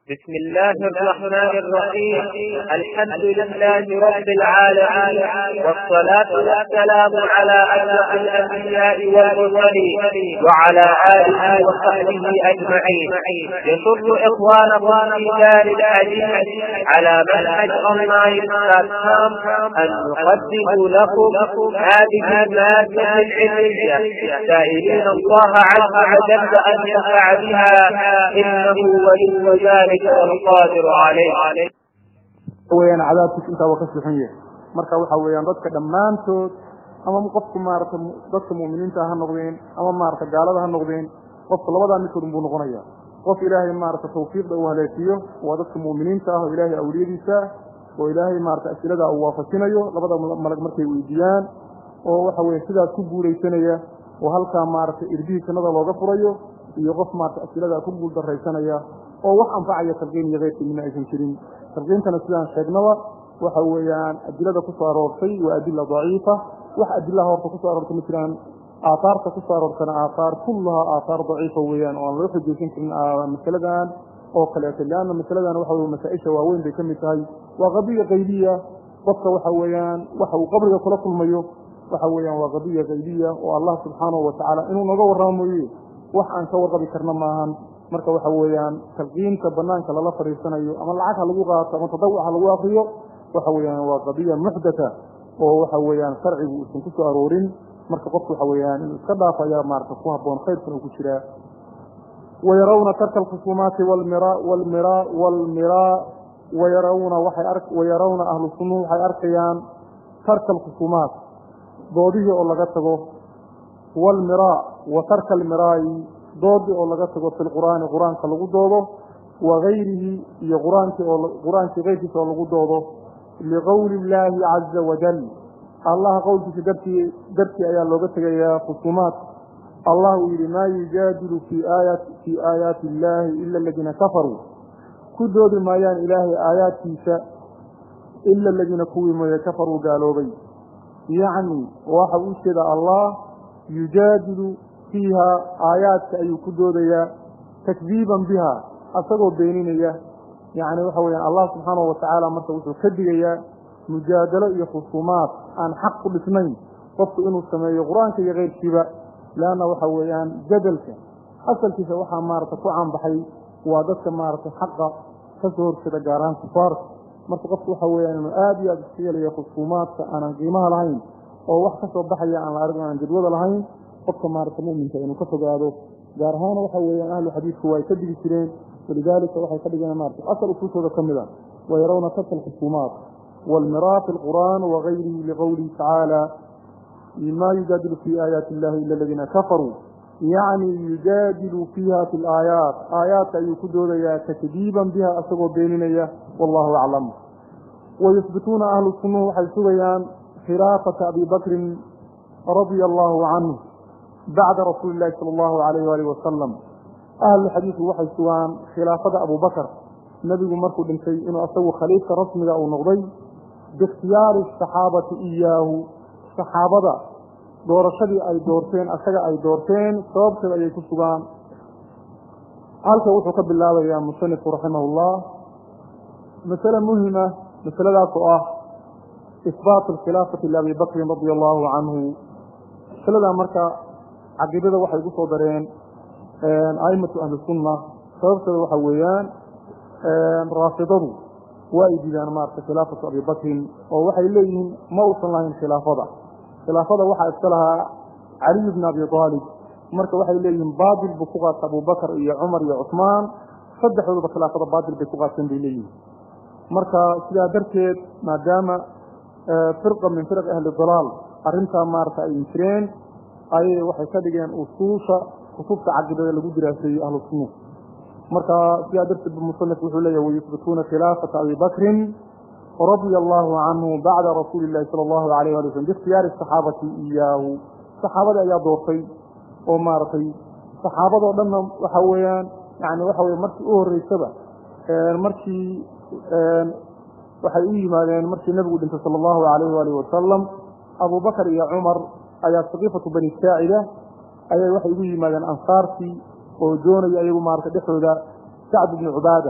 بسم الله الرحمن الرحيم الحمد لله رب العالمين والصلاة والسلام على أشرف الأنبياء والمرسلين وعلى آله وصحبه أجمعين يسر إخوانكم في دار الحديث على منهج أونلاين بلاتفورم أن نقدم لكم هذه المادة العلمية سائلين الله عز وجل أن ينفع بها إنه ولي ذلك والقادر عليه weyaan cadaabkiis intaa waa ka suxan yahay marka waxa weeyaan dadka dhammaantood ama qofku maarata dadka mu'miniinta ha noqdeen ama maarata gaalada ha noqdeen qofka labadaa midkood buu noqonaya qof ilaahay maarata tawfiiqda uu haleesiyo waa dadka mu'miniinta ah oo ilaahay awliyadiisa oo ilaahay maarata asilada uu waafajinayo labada malag markay weydiiyaan oo waxa weye sidaas ku guulaysanaya oo halkaa maarata irdihii jannada looga furayo iyo qof maarata asilada ku guul daraysanaya oo wax anfacaya talqiin iyo keyrkii mina aysan jirin talqiintana sidaan sheegnaba waxa weeyaan adilada ku soo aroortay waa adila daciifa wax adilaha horta kusoo aroortay ma jiraan aaaarta kusoo aroortana aaaar kullahaa aaaar daciifa weeyaan oo aan loo xujaysan karin masaladan oo kaleeto leanna masaladan waxa wey masaa-isha waaweyn bay ka mid tahay waa qadiya qaybiya qofka waxa weeyaan waxa uu qabriga kula kulmayo waxa weeyaan waa qadiya qaybiya oo allah subxaanahu watacaala inuu naga warramo mooye wax aan ka warqabi karna maahan marka waxa weeyaan talqiinta banaanka lala fadhiisanayo ama lacag ha lagu qaato ama tadawuc ha lagu akriyo waxa weeyaan waa qadiya muxdatha oo waxa weeyaan sharcigu uusan ku soo aroorin marka qofku waxa weeyaan inuu iska dhaafo ayaa maarata ku habboon khayrkan uu ku jiraa wayarawna tarka alkhusuumaati walmira walmira walmira wayarawna waxay ar wayarawna ahlu sunnuhu waxay arkayaan tarka alkhusuumaat doodihii oo laga tago walmira wa tarka almiraayi doodii oo laga tago fi lqur'aani qur-aanka lagu doodo wa gayrihi iyo qur-aankii oo qur-aankii keyrkiisa oo lagu doodo liqowli illaahi caza wajal allah qowlkiisa dartii dartii ayaa looga tegayaa khusuumaat allah uu yidhi maa yujaadilu fii aaya fii aayaati illaahi ila aladiina kafaruu ku doodi maayaan ilaahay aayaadkiisa ila aladiina kuwii mooye kafaruu gaaloobay yacni waxa uu jeeda allah yujaadilu fiiha aayaadka ayuu ku doodayaa takdiiban biha asagoo beeninaya yacni waxa weyaan allah subxaanahu watacaala marka wuxuu ka digayaa mujaadalo iyo khusuumaad aan xaq ku dhisnayn qofku inuu sameeyo qur-aanka iyo keyrkiiba leanna waxa weeyaan jadalka asalkiisa waxaa maarata ku caanbaxay waa dadka maarata xaqa ka soo horjeeda gaar ahaan kufaarka marka qofku waxa weeyaan inuu aada iyo aada iska helayo khusuumaadka aanan qiimaha lahayn oo wax ka soo baxaya aan la arg aan jadwada lahayn qofka maarata muminka inuu ka fogaado gaar ahaan waxa weeyaan ahlu xadiidku waa ay ka digi jireen walidaalika waxay ka dhigeen maarata asal usuushooda ka mid a wayarawna tarka alkhusuumaat walmiraa fi lqur'aan wagayrihi liqowlihi tacaala ma yujaadilu fii aayaati illahi ila aladiina kafaruu yacni yujaadilu fiiha fi laayaat aayaadka ayuu ku doodayaa takdiiban biha asagoo beeninaya wallahu aclam wayusbituuna ahlu sunnuhu waxay sugayaan khilaafata abi bakrin radia allahu canhu bacda rasuuli illahi sala allahu alayh waalih wasalam ahlu xadiidku waxay sugaan khilaafada abubakar nebigu markuu dhintay inuu asagu khaliifka rasmiga uu noqday biikhtiyaari saxaabati iyaahu saxaabada doorashadii ay doorteen asaga ay doorteen sababteeda ayay ku sugaan halka wuxuu ka bilaabayaa musanifku raximah llah masale muhima masaladaas oo ah isbaat alkhilaafati liabi bakrin radia allahu canhu masaladaa marka caqiidada waxay gu soo dareen aimatu ahli sunna sababteeda waxa weeyaan raafidadu waa ay diidaan maarata khilaafatu abi bakrin oo waxay leeyihiin ma uusan lahayn khilaafada khilaafada waxaa iska lahaa caliy bn abi aalib marka waxay leeyihiin baatil buu ku qaata abubakar iyo cumar iyo cusmaan saddexdooduba khilaafada baatil bay ku qaateen bay leeyihiin marka sidaa darteed maadaama firqa min firaq ahli dalaal arrintaa maarata ay jireen ayay waxay ka dhigeen usuusha kutubta caqidada lagu diraaseeyey ahlu sunna marka sidaa darteed musanif wuxuu leeyahy wayusbituuna khilaafata abi bakrin radia allahu canhu bacda rasuuli illahi sala allahu alayh ali waslm biikhtiyaari saxaabati iyaahu saxaabada ayaa doortay oo maaragtay saxaabadoo dhanna waxa weeyaan yani waxa weye markii u horeysaba markii waxay u yimaadeen markii nebigu dhintay sala allahu alayh waalih wasalam abubakar iyo cumar ayaa saqiifatu bani saacida ayay waxay ugu yimaadeen ansaartii oo doonaya ayagu maarata dhexdooda sacd bni cubaada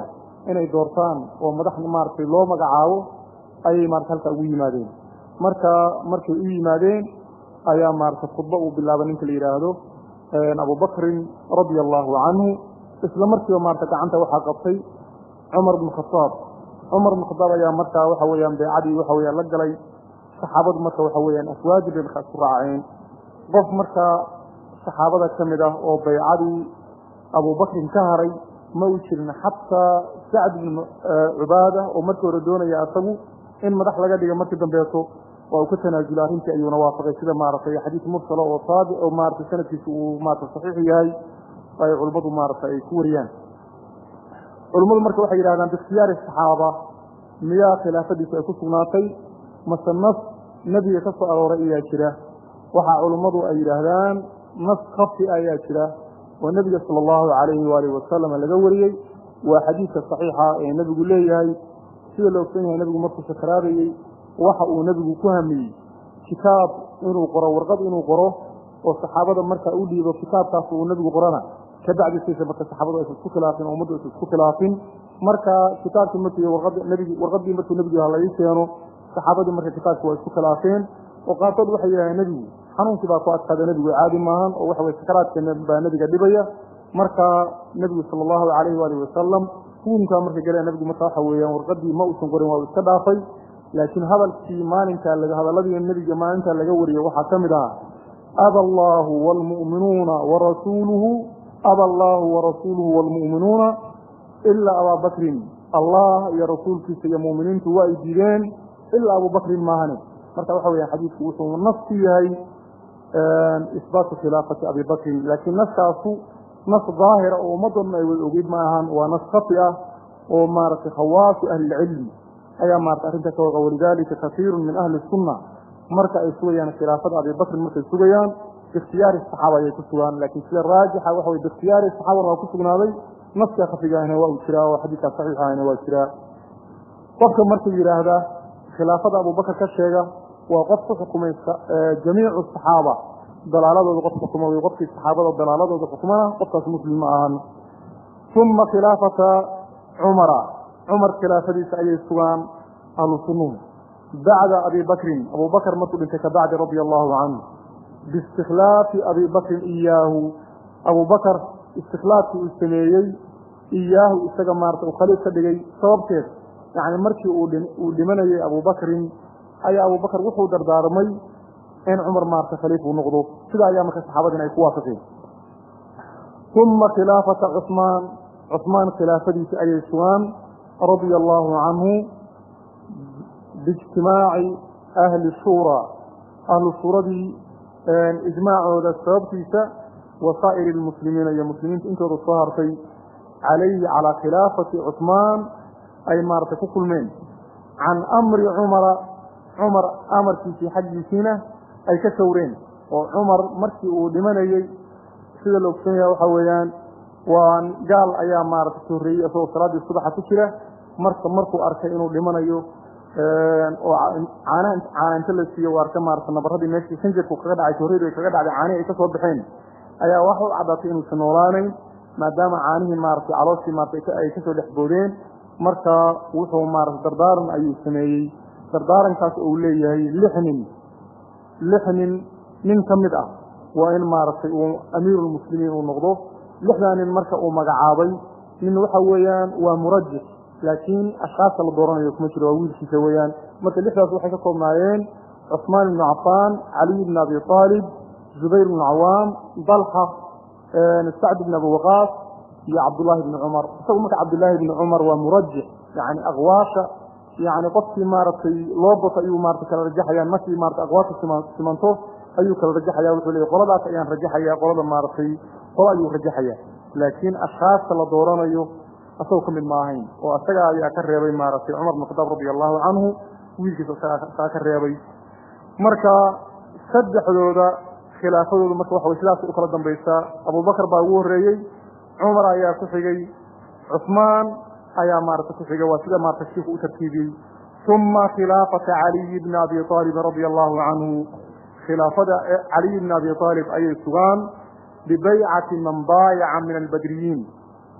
inay doortaan oo madax maaragtay loo magacaabo ayay maarata halkaa ugu yimaadeen marka markay u yimaadeen ayaa maarata khudba uu bilaabay ninka la yidhaahdo abubakrin radia allahu canhu isla markiiba maarata gacanta waxaa qabtay cumar bn khadaab cumar bn khadaab ayaa markaa waxa weeyaan beecadii waxa weyaan la galay saxaabadu marka waxa weeyaan aswaadi bay markaa isku raaceen qof markaa saxaabada ka mid ah oo baycadii abubakrin ka haray ma u jirin xataa sacd bn cubaada oo markii hore doonaya asagu in madax laga dhiga markii dambeeto waa uu ka tanaasula arrintii ayuuna waafaqay sida maaragtay xadiis mursalo oo saabi oo maaragtay sanadkiisa uu maarata saxiix yahay ay culimmadu maaragtay ay ku wariyaan culimmadu marka waxay yidhahdaan biikhtiyaari saxaaba miyaa khilaafadiisu ay ku sugnaatay mase nas nebiga ka soo arooray ayaa jira waxaa culimmadu ay yidhaahdaan nas khafi ayaa jira oo nebiga sala allahu calayhi waalihi wasalam laga wariyey waa xadiidka saxiixa ee nebigu leeyahay sida la ogsan yahay nebigu markuu sakaraabayey waxa uu nebigu ku hamiyey kitaab inuu qoro warqad inuu qoro oo saxaabada marka u dhiibo kitaabkaas uu nebigu qorana kabacdisiisa marka saxaabadu aysa isku khilaafin oo ummaddu aysa isku khilaafin marka kitaabkii markii warqad nebigi warqaddii markuu nebigu ha laii keeno saxaabadii marka kitaabki waa isku khilaafeen oo qaarkood waxay yidhahdeen nebigu xanuunkii baa ku adkaada nebigu caadi maahan oo waxa weye sakaraadka baa nebiga dhibaya marka nebigu sala allahu calayhi waalihi wasalam huunkaa marka galee nebigu marka waxa weeyaan warqadii ma uusan qorin waa uu iska dhaafay laakiin hadalkii maalinkaa hadalladii nebiga maalintaa laga wariyey waxaa ka mid ahaa aba allaahu waalmu'minuuna warasuuluhu aba allaahu warasuuluhu waalmu'minuuna ilaa abaa bakrin allah iyo rasuulkiisa iyo mu'miniintu waa ay diideen ilaa abubakrin maahane marka waxa weeyaan xadiidku wuxuu nas ku yahay isbaatu khilaafati abi bakrin laakiin naskaasu nas daahira oo ummadoo dhan ay wada ogeyd ma ahan waa nas khafi ah oo maaragtay khawaasu ahlilcilmi ayaa maarata arrinta ka waqa walidalika kasiiru min ahli sunna marka ay sugayaan khilaafada abi bakrin markay sugayaan biikhtiyaari saxaaba ayay ku sugaan laakiin sida raajixa waxa weye biikhtiyaari saxaabana waa ku sugnaaday naska khafigaahna waa uu jiraa oo xadiidkaa saxiixahna waa jiraa qofka markuu yidhaahda khilaafada abubakar ka sheega waa qof ku xukumay jamiicu saxaaba dalaaladooda qof xukuma wey qofkii saxaabada dalaaladooda xukumana qofkaas muslim ma ahan uma khilaafata cumara cumar khilaafadiisa ayay sugaan ahlu sunnuhu bacda abi bakrin abu bakr markuu dhintay kabacdi radia allahu canhu biistikhlaafi abi bakrin iyaahu abu bakar istikhlaafkii uu sameeyey iyaahu isaga maarata uu khaliif ka dhigay sababteed yacni markii uu dhimanayey abubakrin ayaa abubakar wuxuu dardaarmay in cumar maarata khaliif uu noqdo sida ayaa marka saxaabadiina ay ku waafaqeen uma khilaafata cusmaan cusmaan khilaafadiisa ayay sugaan radia allahu canhu biijtimaaci ahli shuura ahlu shuuradii ijmaacooda sababtiisa wa saa'iri lmuslimiina iyo muslimiinta intooda soo hartay calayhi calaa khilaafati cusmaan ay maaragtay ku kulmeen can amri cumara cumar amarkiisii xaggiisiina ay ka sawreen oo cumar markii uu dhimanayey sida la ogsan yaha waxa weeyaan waa gaal ayaa maaragtay ka horreeyey isagoo salaaddii subaxa ku jira marka markuu arkay inuu dhimanayo oo caanaha caana inta la siiyo u arka maarata nabaradii meeshii sanjirku kaga dhacay horreedu ay kaga dhacday caanihi ay ka soo baxeen ayaa waxa u caddaatay inuusan noolaanayn maadaama caanihii maaragtay calooshii maarata ay kasoo dhex boodeen marka wuxuu maarata dardaaran ayuu sameeyey dardaarankaas uu leeyahay lix nin lix nin nin ka mid ah waa in maaragtay uu amiirulmuslimiin uu noqdo lixdaa nin marka uu magacaabay nin waxa weeyaan waa murajix laakiin ashkaasta la dooranayo kuma jiro waa wiilkiisa weeyaan marka lixdaas waxay ka koobnaayeen cusmaan ibnu cafaan caliy ibn abi aalib zubayr ibnu cawaam dalxa sacd ibn abi waqaas iyo cabdullaahi ibni cumar isagu marka cabdullaahi ibni cumar waa murajix yani aqwaasha yani qofkii maaragtay loo bato ayuu maarata kala rajaxayaan markii maarata aqwaasha simanto ayuu kala rajaxaya wuxuu leeyay qoladaas ayaan rajaxaya qolada maaragtay qolo ayuu rajaxaya laakiin ashkaasta la dooranayo asagoo ka mid ma ahayn oo isaga ayaa ka reebay maaragtay cumar bn khadaab radia allahu canhu wiilkiisa saa ka reebay marka saddexdooda khilaafadooda marka waxa way sidaas u kala dambaysaa abubakar baa ugu horreeyey cumar ayaa ku xigay cusmaan ayaa maarata ku xigay waa sida maarata shiiku u tartiibiyey uma khilaafata caliyi bni abi aalib radia allahu canhu khilaafada caliy bni abi aalib ayay sugaan bibaycati man baayaca min albadriyiin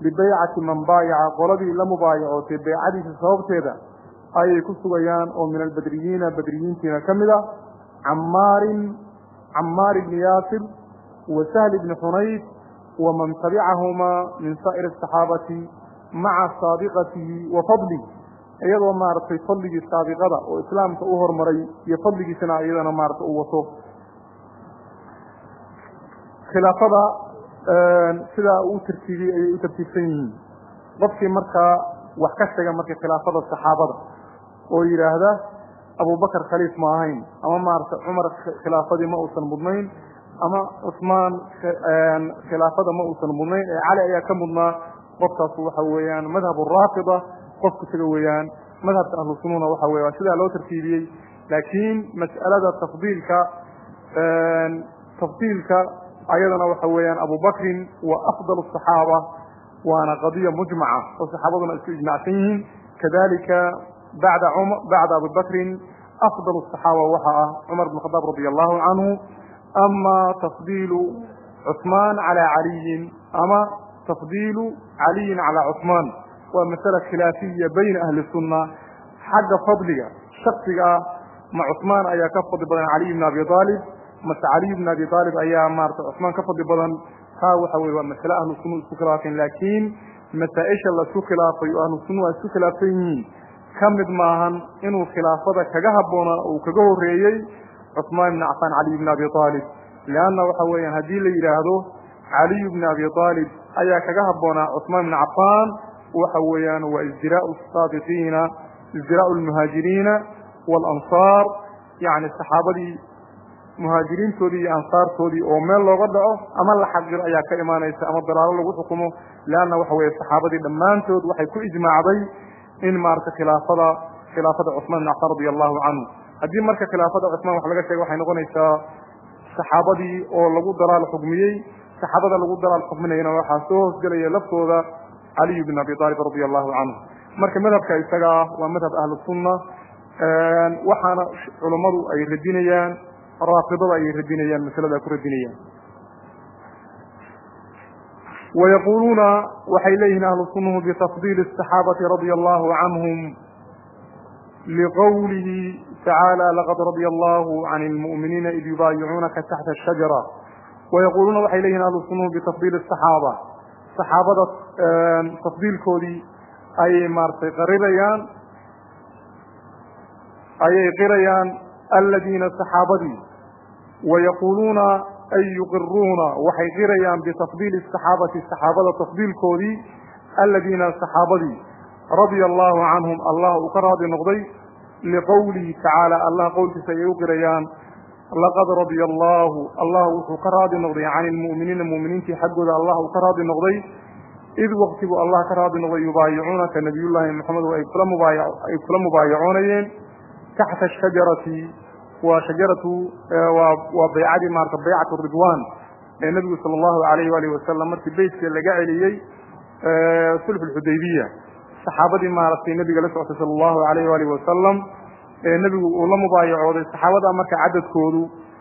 bibaycati man baayaca qoladii la mubaayacootay baycadiisa sababteeda ayay ku sugayaan oo min albadriyiina badriyiintiina ka mid ah camaarin camaar ibni yaasir wa sahl ibni xunayf waman tabicahumaa min saa'iri asaxaabati maca saabiqatihi wa fadlihi iyadoo maaragtay fadligii saabiqada oo islaamka u hormaray iyo fadligiisana iyadana maarata u wato khilaafada sidaa uu tartiibiyey ayay u tartiibsan yihiin qofkii markaa wax ka sheega marka khilaafada saxaabada oo yidhaahda abubakar khaliif ma ahayn ama maarata cumar khilaafadii ma uusan mudnayn ama cusmaan khilaafada ma uusan mudnayn ee cali ayaa ka mudnaa qofkaas waxa weeyaan madhab raafida qofku isaga weeyaan madhabka ahlu sununa waxa weya sidaa loo tartiibiyey laakiin mas'alada tafdiilka tafdiilka ayadana waxa weeyaan abubakrin waa afdal الصaxaaba waana qadiya mujmaca oo saxaabaduna isku ijmacsan yihiin kadalika bada bacda abibakrin afdal الصaxaaba waxa ah cumar bn khadaab radi allahu canhu ama tafdiilu cusmaan calى caliyin ama tafdiilu caliyin calى cusmaan waa masala khilaafiya bayna ahli الsuna xagga fadliga shaksiga ah ma cusmaan ayaa ka fadli badan caliy bn abi aalib mase caliy bn abi aalib ayaa maarata cusmaan ka fadli badan taa waxa weye waa masale ahlu suna isku khilaafeen laakiin masaa-isha laisku khilaafay oo ahlu sunna isku khilaafsan yihiin ka mid maahan inuu khilaafada kaga habboonaa uu kaga horeeyey cusmaan ibni cafaan caliy bn abi aalib leanna waxa weeyaan haddii la yidhaahdo caliy bn abi aalib ayaa kaga habboonaa cusmaan ibni cafaan waxa weeyaan waa isdiraau saabiqiina isdiraau lmuhaajiriina walansaar yani saxaabadii muhaajiriintoodii iyo ansaartoodii oo meel looga dhaco ama la xaqiro ayaa ka imaanaysa ama dalaalo lagu xukumo leanna waxa weeye saxaabadii dhammaantood waxay ku ijmaacday in maarata khilaafada khilaafada cusmaan ibn cafaan radi allahu canhu haddii marka khilaafada cusmaan wax laga sheega waxay noqonaysaa saxaabadii oo lagu dalaal xukmiyey saxaabada lagu dalaal xukminayana waxaa soo hoosgelaya laftooda caliy bn abi aalib radi allahu canhu marka madhabka isaga ah waa madhab ahlu sunna waxaana culummadu ay radinayaan raafidada ayay radinayaan masalada ku radinayaan wayaquluuna waxay leeyihiin ahlu sunnahu bitafdiili الصaxaabati radia allahu canhum liqowlihi tacaala laqad radia allahu can اlmu'miniina id yubaayicuunaka taxta الshajara wayaquluuna waxay leyihin ahlu sunnahu bitafdiili الصaxaaba saxaabada tafdiilkoodii ayay maaratay qarirayaan ayay qirayaan aladiina saxaabadii wayaquuluuna ay yuqiruuna waxay qirayaan bitafdiili saxaabati saxaabada tafdiilkoodii aladiina saxaabadii radia allahu canhum allah uu ka raadi noqday liqowlihi tacaala allah qowlkiisa ayay u qirayaan laqad radia allahu allah wuxuu ka raadi noqday can ilmu'miniina mu'miniintii xaggooda allah uu ka raadi noqday id waktigu allah ka raadi noqday yubaayicuunaka nabiyullaahi maxamed ay kula mubaaay kula mubaayacoonayeen taxta shajarati waa shajaratu waa baycadii maarata baycatu ridwan ee nebigu sala allahu alayh waalih wasalam markii beytka laga celiyey sulxu lxudaybiya saxaabadii maaragtay nebiga la socotay sala allahu alayh waalih wasalam ee nebigu uu la mubaayacooday saxaabada marka cadadkoodu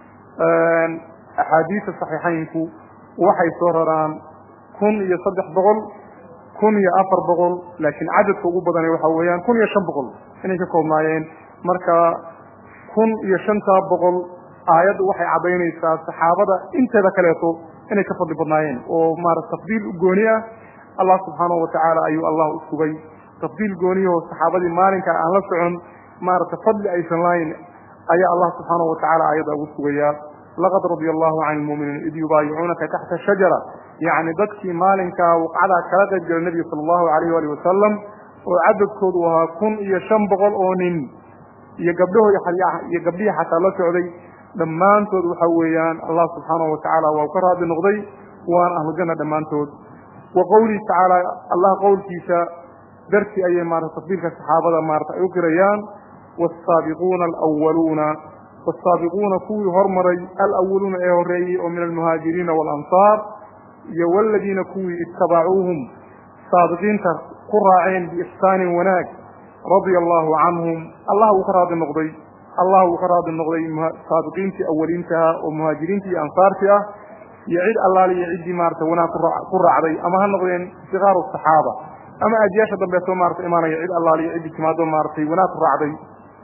axaadiisa saxiixaynku waxay soo raraan kun iyo saddex boqol kun iyo afar boqol laakiin cadadka ugu badana waxa weeyaan kun iyo shan boqol inay ka koobnaayeen marka kun iyo shantaa boqol aayaddu waxay caddaynaysaa saxaabada inteeda kaleeto inay ka fadli badnaayeen oo maarata tafdiil u gooni ah allah subxaanahu watacaala ayuu allah u sugay tafdiil gooniyahoo saxaabadii maalinka aan la socon maarata fadli aysan lahayn ayaa allah subxaanahu watacaala aayadda ugu sugaya laqad radia allahu can ilmu'miniin id yubaayicuunaka taxta shajara yacni dadkii maalinkaa waqcadaa kala qayb gala nebiga sala allahu alayh waalih wasalam oo cadadkoodu ahaa kun iyo shan boqol oo nin iyo gabdhahoodi iyo gabdhihii xataa la socday dhammaantood waxa weeyaan allah subxaanahu watacaala waa ka raadi noqday waana ahlujanna dhammaantood wa qowlihi tacaala allah qowlkiisa dartii ayay maarata tafdiilka saxaabada maarata ay u qirayaan waasaabiquuna alwaluuna waasaabiquuna kuwii hormaray alawaluuna ee horreeyey oo min almuhaajiriina waalansaar iyo waladiina kuwii itabacuuhum saabiqiinta ku raaceen biixsaanin wanaag radia allahu canhum allah uu ka raadi noqday allah uu ka raadi noqday saabiqiintii awaliintaha oo muhaajiriintii iyo ansaartii ah iyo cid allaali iyo ciddii maarata wanaag ku raacday ama ha noqdeen sikaaru saxaaba ama ajiyaasha dambeeto maarata imaanaya cid allaali iyo ciddii timaado maaratay wanaag ku raacday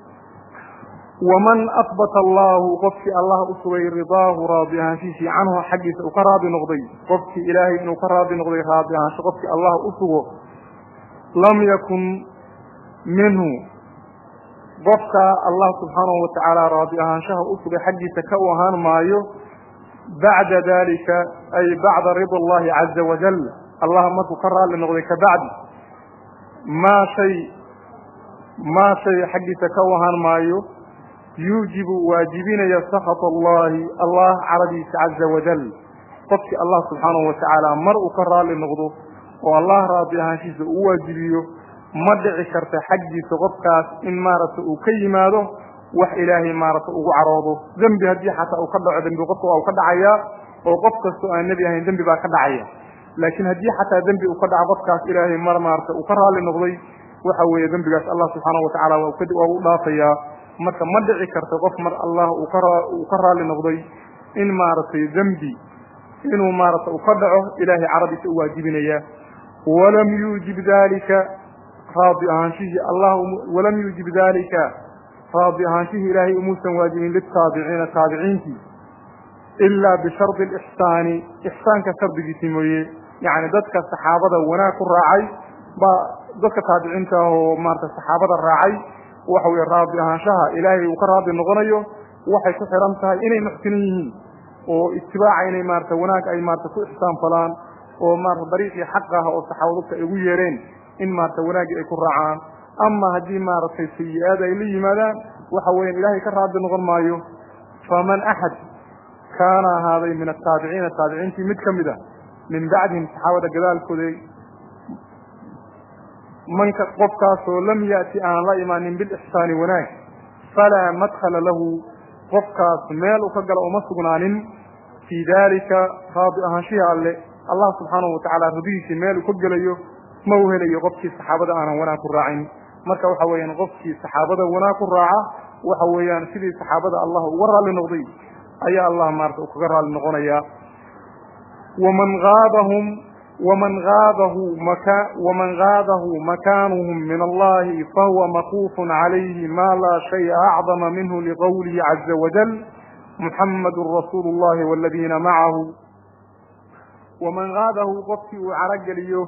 waman ahbata allahu qofkii allah u sugay ridaahu raadi ahaanshiisii canhu xaggiisa uu ka raadi noqday qofkii ilaahay inuu ka raadi noqday raadi ahaansho qofkii allah u sugo lam yakun minhu qofka allah subxaanahu watacaala raadi ahaanshaha u sugay xaggiisa ka u ahaan maayo bacda dalika ay bacda rida allahi caza wajal allah markuu ka raali noqday kabacdi maa shay maa shay xaggiisa ka u ahaan maayo yuujibu waajibinaya sakhat allahi allah caradiisa caza wajal qofkii allah subxaanahu watacaala mar uu ka raali noqdo oo allah raadi ahaanshiisa uu waajibiyo ma dhici karta xaggiisa qofkaas in maaragta uu ka yimaado wax ilaahay maaragta ugu caroodo dembi haddii xataa uu ka dhaco dembi qofka waa u ka dhacayaa oo qof kastoo aan nebi ahayn dembi baa ka dhacaya laakiin haddii xataa dembi uu ka dhaco qofkaas ilaahay mar maarata uu ka raali noqday waxa weeye dembigaas allah subxaanahu watacaala waa u dhaafayaa marka ma dhici karto qof mar allah uu ka raali noqday in maaragtay dembi inuu maarata uu ka dhaco ilaahay caradiisa u waajibinaya walam yuujib dalika raadi ahaanshihii allah walam yuujib dalika raadi ahaanshihii ilaahay umuusan waajibin litaabiciina taabiciintii ilaa bishardi alixsaani ixsaanka shardigiisii mooye yacni dadka saxaabada wanaag ku raacay baa dadka taabiciinta ah oo maarata saxaabada raacay waxa weye raadi ahaanshaha ilaahay uu ka raadi noqonayo waxay ku xiran tahay inay muxsinin yihiin oo itibaaca inay maarata wanaag ay maarata ku ixsaan falaan oo maarata dariiqii xaq ah oo saxaabadadka ay ugu yeereen in maarata wanaaggii ay ku raacaan ama haddii maaragtay sayi-aad ay la yimaadaan waxa weyan ilaahay ka raadi noqon maayo faman axad kaana ahaaday min ataabiciina taabiciintii mid ka mid a min bacdihim saxaabada gadaalkooda manka qofkaasoo lam yaati aan la imaanin bilixsaani wanaag falaa madkhala lahu qofkaas meel u ka gala uma sugnaanin fii dalika raadi ahaanshihi alle allah subxaanahu watacaala radihiisii meel uu ka gelayo ma u helayo qofkii saxaabada aanan wanaag ku raacin marka waxa weeyaan qofkii saxaabada wanaag ku raaca waxa weeyaan sidii saxaabada allah uga raalli noqday ayaa allah maarata uu kaga raalli noqonaya waman aadahum waman aadahu maka waman gaadahu makaanuhum min allahi fahuwa makuufun calayhi ma laa shaya acdama minhu liqowlihi caza wajal muxamadun rasuulu llahi waladiina macahu waman gaadahu qofkii uu carogeliyo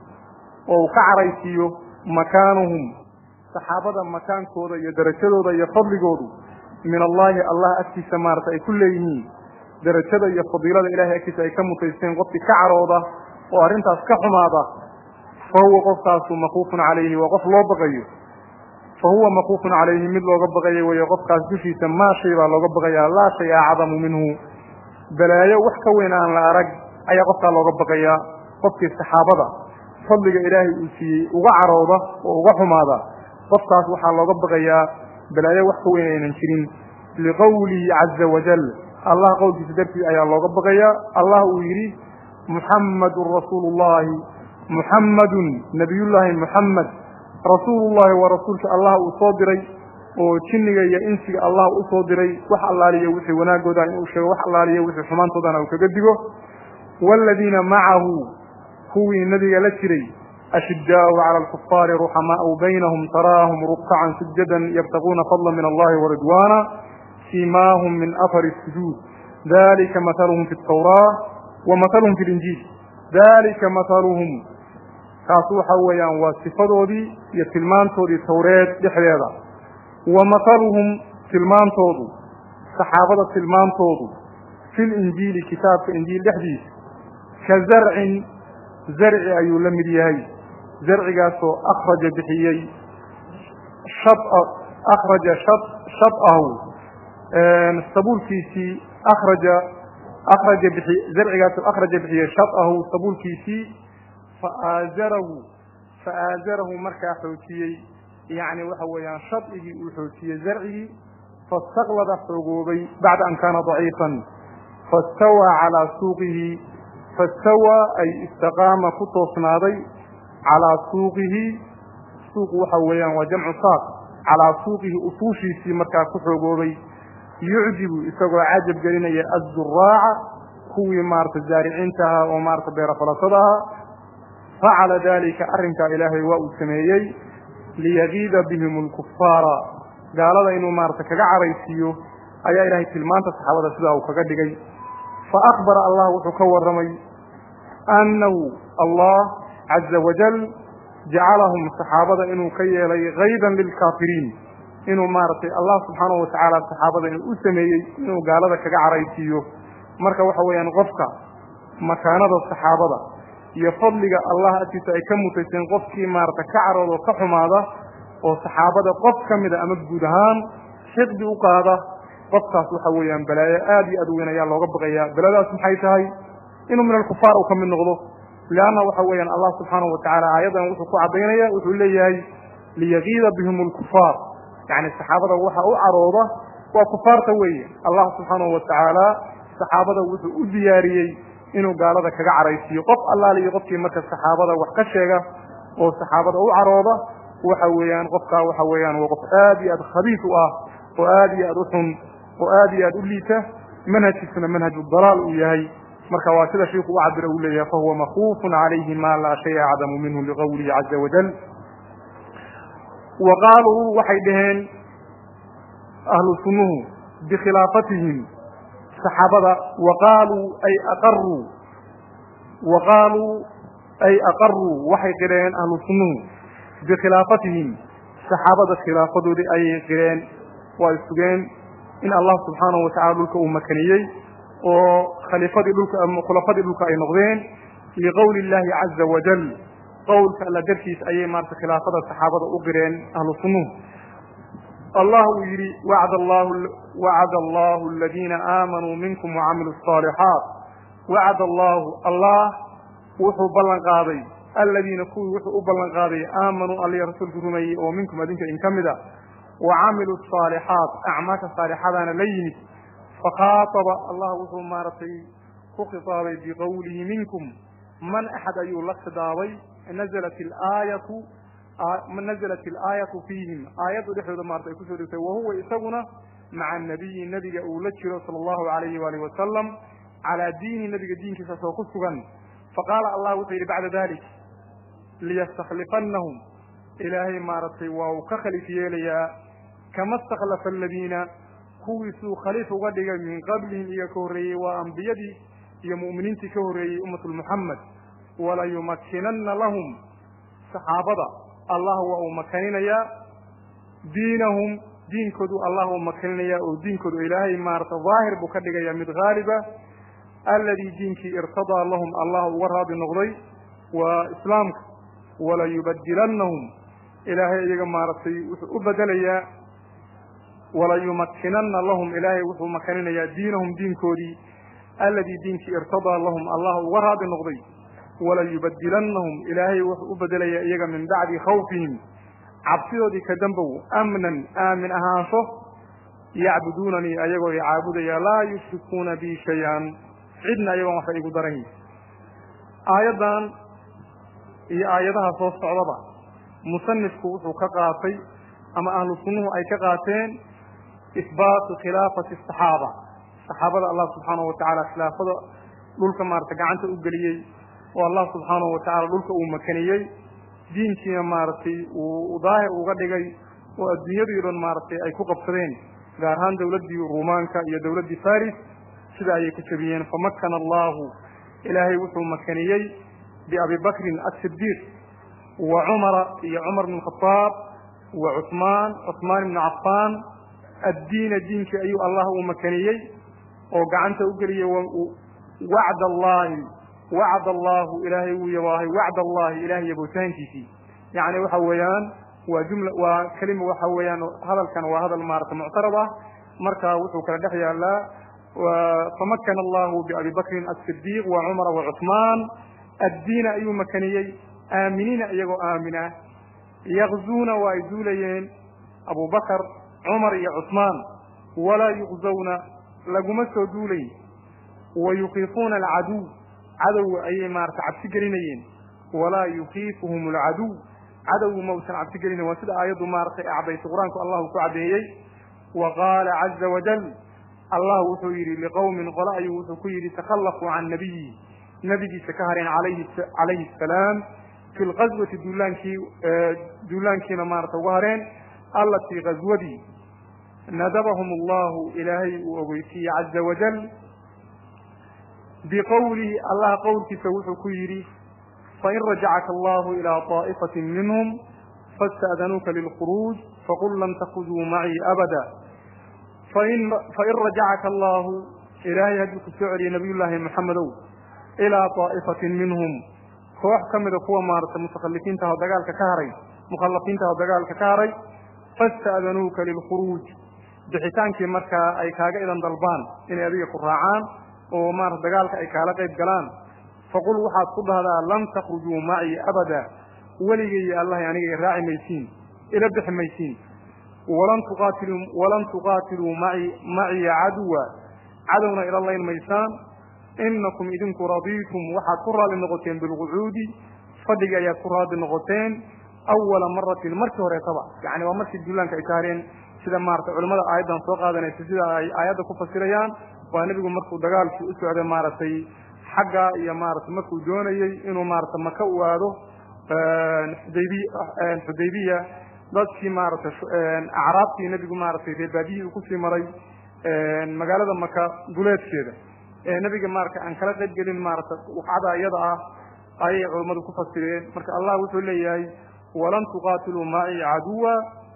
oo uu ka caraysiiyo makaanuhum saxaabada makaankooda iyo darajadooda iyo fadligoodu min allahi allah agtiisa maarata ay ku leeyihiin darajada iyo fadiilada ilahay agtiisa ay ka mutaysteen qofkii ka carooda oo arrintaas ka xumaada fa huwa qofkaasu makuufun calayhi waa qof loo baqayo fa huwa makuufun calayhi mid looga baqayo weeye qofkaas dushiisa maa shay baa looga baqayaa laa shay acdamu minhu balaayo wax ka weyn aan la arag ayaa qofkaa looga baqayaa qofkii saxaabada fadliga ilaahay uu siiyey uga carooda oo uga xumaada qofkaas waxaa looga baqayaa balaayo wax ka weyn aynan jirin liqowlihi caza wajal allah qowlkiisa dartiis ayaa looga baqayaa allah uu yidhi muxammadun rasuulu llahi muxammadun nabiyullaahi muxammed rasuulullahi waa rasuulka allah uu soo diray oo jinniga iyo insiga allah u soo diray wax allaaliya wixii wanaagooda inuu sheego wax allaaliya wixii xumaantoodana uu kaga digo waaladiina macahu kuwii nabiga la jiray ashiddaau cala alkufaari ruxamaau baynahum taraahum rukcacan sujadan yabtaguuna fadla min allahi waridwaana siimaahum min afari sujuud dalika mathaluhum fi tawraa wa mathaluhum fi linjiil dalika mathaluhum kaas waxa weeyaan waa sifadoodii iyo tilmaantoodii tawreed dhexdeeda wa mathaluhum tilmaantoodu saxaabada tilmaantoodu fi linjiili kitaabka injiil dhexdiisa ka zarcin zarci ayuu la mid yahay zarcigaasoo akhraja bixiyey shab akhraja shab shabahu sabuulkiisii akhraja akhraja bixi zarcigaasoo akhraja bixiyey shabahu sabuulkiisii faaazarahu faaazarahu markaa xoojiyey yacni waxa weeyaan shabcigii uu xoojiyey zarcigii fastaqlada xoogoobay bacda an kaana daciifan fastawaa calaa suuqihi fastawaa ay istaqaama ku toosnaaday calaa suuqihi suuqu waxa weeyaan waa jamcu saaq calaa suuqihi usuushiisii markaa ku xoogoobay yucjibu isagoo cajab gelinaya azzuraaca kuwii maarata zaariciinta ahaa oo maarata beerafalasada ahaa facala dalika arrinkaa ilaahay waa uu sameeyey liyagiida bihim alkufaara gaalada inuu maarata kaga caraysiiyo ayaa ilaahay tilmaanta saxaabada sidaa uu kaga dhigay fa akbara allah wuxuu ka warramay annahu allah caza wajal jacalahum saxaabada inuu ka yeelay kaydan lilkaafiriin inuu maaragtay allah subxaanahu watacaala saxaabada inuu u sameeyey inuu gaalada kaga caraysiiyo marka waxa weeyaan qofka makaanada saxaabada iyo fadliga allah agtiisa ay ka mutayseen qofkii maarata ka carooda oo ka xumaada oo saxaabada qof ka mida ama guud ahaan xiqdi u qaada qofkaas waxa weeyaan balaayo aad iyo aad u weyn ayaa looga baqayaa baladaas maxay tahay inuu min alkufaar uu ka mid noqdo leanna waxa weeyaan allah subxaanahu watacaala aayaddan wuxuu ku caddaynaya wuxuu leeyahay liyagiida bihim alkufaar yacni saxaabada waxa u carooda waa kufaarta weeye allah subxaanahu watacaala saxaabada wuxuu u diyaariyey inuu gaalada kaga caraysiiyo qof allaale iyo qofkii marka saxaabada wax ka sheega oo saxaabada u carooda waxa weeyaan qofkaa waxa weeyaan waa qof aad iyo aad khabiis u ah oo aad iyo aad u xun oo aad iyo aad u liita manhajkiisuna manhaju dalaal uu yahay marka waa sida shiiku u cabira uu leeyahay fahuwa makufun calayhi ma laa shay acdamu minhu liqawlihi caza wajal wa qaaluu waxay dhaheen ahlu sunnuhu bikhilaafatihim saxaabada wa qaaluu ay aqaruu wa qaaluu ay aqaruu waxay qireen ahlu sunnuhu bikhilaafatihim saxaabada khilaafadoodii ayay qireen waa sugeen in allah subxaanahu watacala dhulka uu makaniyey oo khaliifadii dhulka khulafadii dhulka ay noqdeen liqowli illahi caza wajal qowlka alla dartiis ayay maarata khilaafada saxaabada u qireen ahlu sunnuhu allah uu yidhi wacd allahu wacada allahu aladiina aamanuu minkum wacamiluu الصaalixaat wacad allahu allah wuxuu ballan qaaday aladiina kuwii wuxuu u ballan qaaday aamanuu alliya rasuulku rumeeyey oo minkum adinka in ka mid a wacamiluu الصaalixaat acmaasha saalixadaana la yimid fakhaataba allah wuxuu maaragtay ku khitaabay biqowlihi minkum man axad ayuu la khidaabay naزlat aayatu naزlat ilaayatu fiihim aayaddu dhexdooda maarata ay kusoo degtay wahuwa isaguna maca nabiyi nebiga uu la jiro sala allahu alayhi waalihi wasalam calaa diini nebiga diinkiisa soo ku sugan faqaala allah wuxuu yidhi bacda dalik liyastakhlifannahum ilaahay maaragtay waa uu ka khaliif yeelayaa kama istakhlafa aladiina kuwiisuu khaliif uga dhigay min qablihim iyo ka horreeyey waa ambiyadii iyo mu'miniintii ka horreeyey ummatu muxamed walayumakinanna lahum saxaabada allah waa uu makaninayaa diinahum diinkoodu allah uu makaninayaa oo diinkoodu ilaahay maarata daahir buu ka dhigayaa mid haaliba alladii diinkii irtadaa lahum allah uga raadi noqday waa islaamka walayubadilannahum ilaahay iyaga maaragtay wuxuu u bedelayaa walayumakinanna lahum ilaahay wuxuu makaninayaa diinahum diinkoodii alladii diinkii irtadaa lahum allah uga raadi noqday walayubadilannahum ilaahay wuxuu u bedelayaa iyaga min bacdi khawfihim cabsidoodii ka dambow amnan aamin ahaansho yacbuduunanii ayagoo i caabudaya laa yushrikuuna bi shay-an cidna ayagoon waxba igu darayn aayaddan iyo aayadaha soo socdaba musanifku wuxuu ka qaatay ama ahlu sunnuhu ay ka qaateen isbaatu khilaafati asaxaaba saxaabada allah subxaanahu watacaala khilaafada dhulka maarata gacanta u geliyey oo allah subxaanahu watacaala dhulka uu makaniyey diinkiina maaragtay uu daahir uga dhigay oo adduunyadii dhan maaragtay ay ku qabsadeen gaar ahaan dawladdii ruumaanka iyo dawladdii faris sida ayay ka jabiyeen famakana allahu ilaahay wuxuu makaniyey biabi bakrin asidiiq wa cumara iyo cumar bn khadaab wa cuثmaan cuثmaan ibnu cafaan addiina diinkii ayuu allah uu makaniyey oo gacanta u geliyey wacd allahi wacd allahu ilaahay wuu yabaahay wacd allahi ilahay yabootaankiisii yacni waxa weeyaan waa jumla waa kelima waxa weeyaan hadalkan waa hadal maarata muctarad ah marka wuxuu kala dhex yaalaa famakana allahu biabi bakrin asidiiq wa cumara wa cuثmaan addiina ayuu makaniyey aaminiina iyagoo aamina yakzuuna waa ay duulayeen abu bakar cumar iyo cuثmaan walaa yuqzawna laguma soo duulayn wa yukiifuuna alcaduw cadowga ayay maarata cabsi gelinayeen walaa yukiifuhum alcaduw cadowgu ma usan cabsi gelinayn waa sida aayaddu maaratay acdaysay qur-aanku allahu ku caddeeyey wa qaala caza wajal allah wuxuu yidhi liqowmin qole ayuu wuxuu ku yidhi takhallafuu can nabiyi nabigiisa ka hareen alayhi calayhi asalaam fi lqaswati duulaankii duulaankiina maarata uga hareen allatii qaswadii nadabahum allahu ilaahay uu ogeysiiyey caza wajal biqowlihi allah qowlkiisa wuxuu ku yidhi fain rajacaka allahu ilaa طaa'ifatin minhum fasta'danuuka lilkhuruuj faqul lam takuduu macii abada fain fain rajacaka allahu ilaahay hadduu ku soo celiyay nabiy llaahi maxamedow ilaa طaa'ifatin minhum koox ka mida kuwa maarata mutakhalifiinta oo dagaalka ka haray mukhallafiinta oo dagaalka ka haray fasta'danuuka lilkhuruuj bixitaankii markaa ay kaaga idan dalbaan inay adiga ku raacaan oo maarata dagaalka ay kaala qayb galaan faqul waxaad ku dhahdaa lam takhrujuu macii abada weligay allahay aniga raaci maysiin ila bixi maysiin walan tuqaatiluu walan tuqaatiluu maci maciya caduwa cadowna ila layn maysaan inakum idinku radiitum waxaad ku raali noqoteen bilqucuudi fadhigi ayaad ku raali noqoteen awala maratin markii horeetaba yani waa markii duulaanka ay saareen sida maarata culimmada aayaddan soo qaadanaysa sida ay aayadda ku fasirayaan waa nebigu markuu dagaalkii u socday maaragtay xagga iyo maarata markuu doonayey inuu maarata maka u aado xudaybi xudaybiya dadkii maarata acraabtii nebigu maaratay reebaadiyii uu kusii maray magaalada maka duleedkeeda ee nebiga maarata aan kala qayb gelin maarata waqcada iyada ah ayay culammadu ku fasireen marka allah wuxuu leeyahay walan tuqaatiluu macii caduwa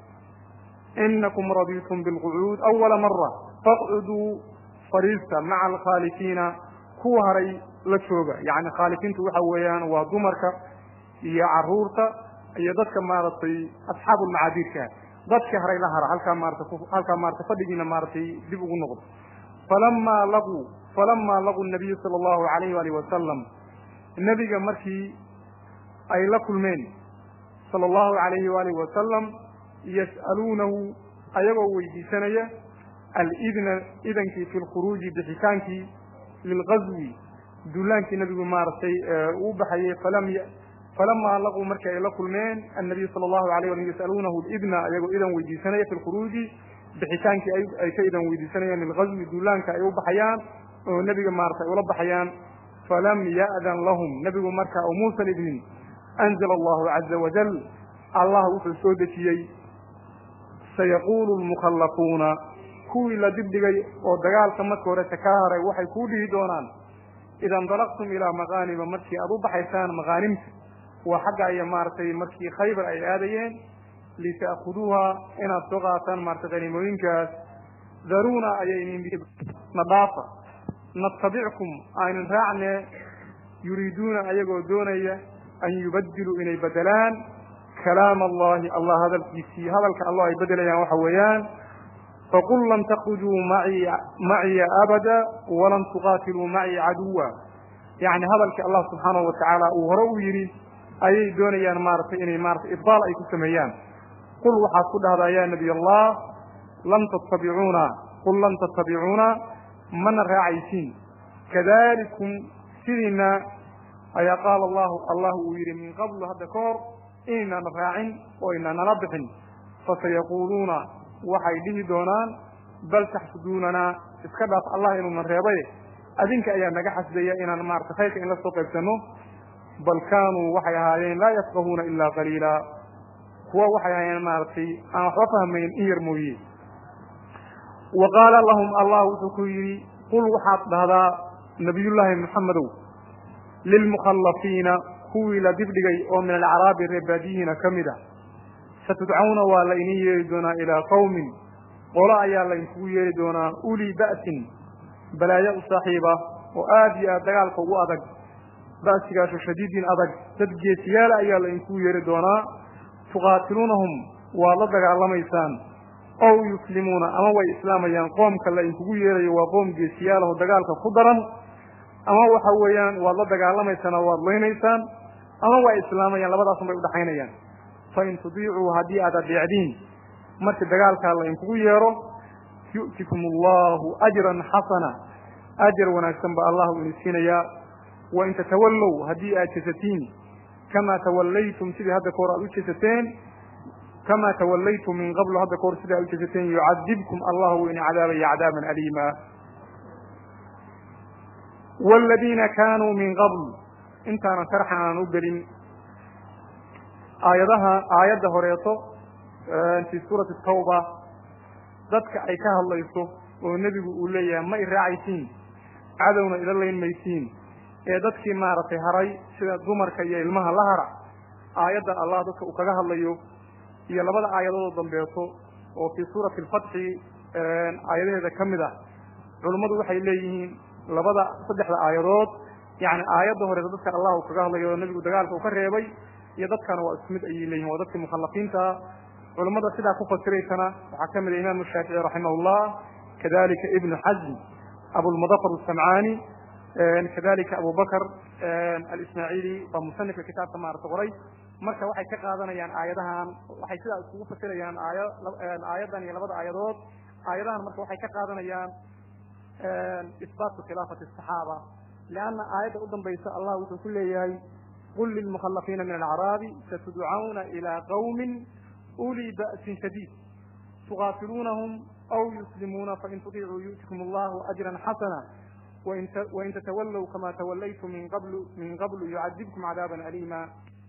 inakum radiitum bilqucuud awala mara faqcuduu fariista maca alkhaalifiina kuwa haray la jooga yani khaalifiintu waxa weeyaan waa dumarka iyo caruurta iyo dadka maaragtay asxaabu lmacaadiirka dadka haray la hara halkaa maarata halkaa maarata fadhigiina maaratay dib ugu noqdo falama laquu falama laquu nabiyu sala allahu alayh waalih wasalam nebiga markii ay la kulmeen sala allahu alayhi waalih wasalam yas'aluunahu ayagoo weydiisanaya alidna idankii fi lkhuruuji bixitaankii lilgazwi duulaankii nabigu maaragtay uu baxayey falam falamaa laquu markii ay la kulmeen annabiyu sala allahu alayh walam yas'aluunahu lidna ayagoo idan weydiisanaya fi lkhuruuji bixitaankii ay ka idan weydiisanayaan lilgazwi duulaanka ay u baxayaan oo nebiga maarata ay ula baxayaan falam ya'dan lahum nebigu marka oo muusan idnin anzala allahu caza wajal allah wuxuu soo dejiyey sayaquulu lmukhallafuuna kuwii la dibdhigay oo dagaalka marka horeta ka haray waxay kuu dhihi doonaan ida indalaqtum ilaa maqaanima markii aad u baxaysaan maqaanimta waa xagga iyo maaragtay markii khaybar ay aadayeen lita'khuduuha inaad soo qaataan maarata qaniimooyinkaas daruuna ayay na dhaafa natabickum aynan raacne yuriiduuna ayagoo doonaya an yubadiluu inay bedelaan kalaam allahi allah hadalkiisii hadalka allah ay bedelayaan waxa weeyaan faqul lam takhrujuu maci maciya abada walan tuqaatiluu macii caduwa yani hadalkii allah subxaanahu watacaala uu hore u yidhi ayay doonayaan maaratay inay maarata ibdaal ay ku sameeyaan qul waxaad ku dhahdaa ya nabiy allah lam tattabicuuna qul lam tattabicuuna mana raacaysiin kadalikum sidiina ayaa qaala allahu allah uu yidhi min qablu hadda ka hor inaynaan raacin oo inaan nala bixin fasayaquuluuna waxay dhihi doonaan bal taxsuduunanaa iska dhaaf allah inuunan reebay adinka ayaa naga xasdaya inaan maarata khayrka in la soo qaybsanno bal kaanuu waxay ahaayeen laa yafqahuuna ilaa qaliila kuwa waxay ahaayeen maaragtay aan waxba fahmayn in yar mooye wa qaala lahum allah wuxuu ku yidhi qul waxaad dhahdaa nabiyullaahi maxamedow lilmukhallafiina kuwii la dibdhigay oo min alacraabi reebaadiyihiina ka mid a satudcawna waa la inin yeeri doonaa ilaa qawmin qolo ayaa laynkugu yeeri doonaa ulii ba'sin balaayo u saaxiiba oo aad iyo aad dagaalka ugu adag ba'sigaasu shadiidin adag dad geesiyaala ayaa laynkugu yeeri doonaa tuqaatiluunahum waad la dagaalamaysaan ow yuslimuuna ama way islaamayaan qoomka laynkugu yeerayo waa qoom geesiyaalaho dagaalka ku daran ama waxa weeyaan waad la dagaalamaysaan oo waad leynaysaan ama waa islaamayaan labadaasun bay udhaxaynayaan fain tudiicuu haddii aad adeecdiin markii dagaalkaa laynkugu yeero yu'tikum allahu ajran xasana ajar wanaagsan ba allah u ini siinayaa wain tatawallow haddii aad jesatiin kamaa tawallaytum sidii hadda kahor aad u jesateen kama tawallaytum min qablu hadda kahor sidaa u jesateen yucadibkum allah wuu ini cadaabaya cadaaban aliima waaladiina kaanuu min qabl intaanan sharxan aan u gelin aayadaha aayadda horeeto fii suurati tawba dadka ay ka hadlayso oo nebigu uu leeyahay ma i raacaysiin cadowna ila layn maysiin ee dadkii maaragtay haray sida dumarka iyo ilmaha la hara aayadda allah dadka uu kaga hadlayo iyo labada aayadoodoo dambeeto oo fii suurati alfatxi aayadaheeda ka mid ah culummadu waxay leeyihiin labada saddexda aayadood yani aayadda horeeta dadka allah uu kaga hadlayo oo nebigu dagaalka uu ka reebay iyo dadkana waa isku mid ayay leeyihin waa dadkii mukhallafiintaa culummada sidaa ku fasiraysana waxaa ka mid ah imaamu shaafici raximahullah kadalika ibnu xazm abulmudafar asamcaani kadalika abu bakr alismaaciili waa musanifka kitaabka maarata qoray marka waxay ka qaadanayaan aayadahan waxay sidaa iskugu fasirayaan aaya aayaddan iyo labada aayadood aayadahan marka waxay ka qaadanayaan isbaatu khilaafati asaxaaba lianna aayadda u dambaysa allah wuxuu ku leeyahay qul lilmukhallafiina min alacraabi satudcawna ilaa qawmin ulii ba'sin shadiid tuqaatiluunahum aw yuslimuuna fain tudiicuu yu'tikum allahu ajran xasana wain tatawallow kama tawallaytum min qablu min qablu yucadibkum cadaaban aliima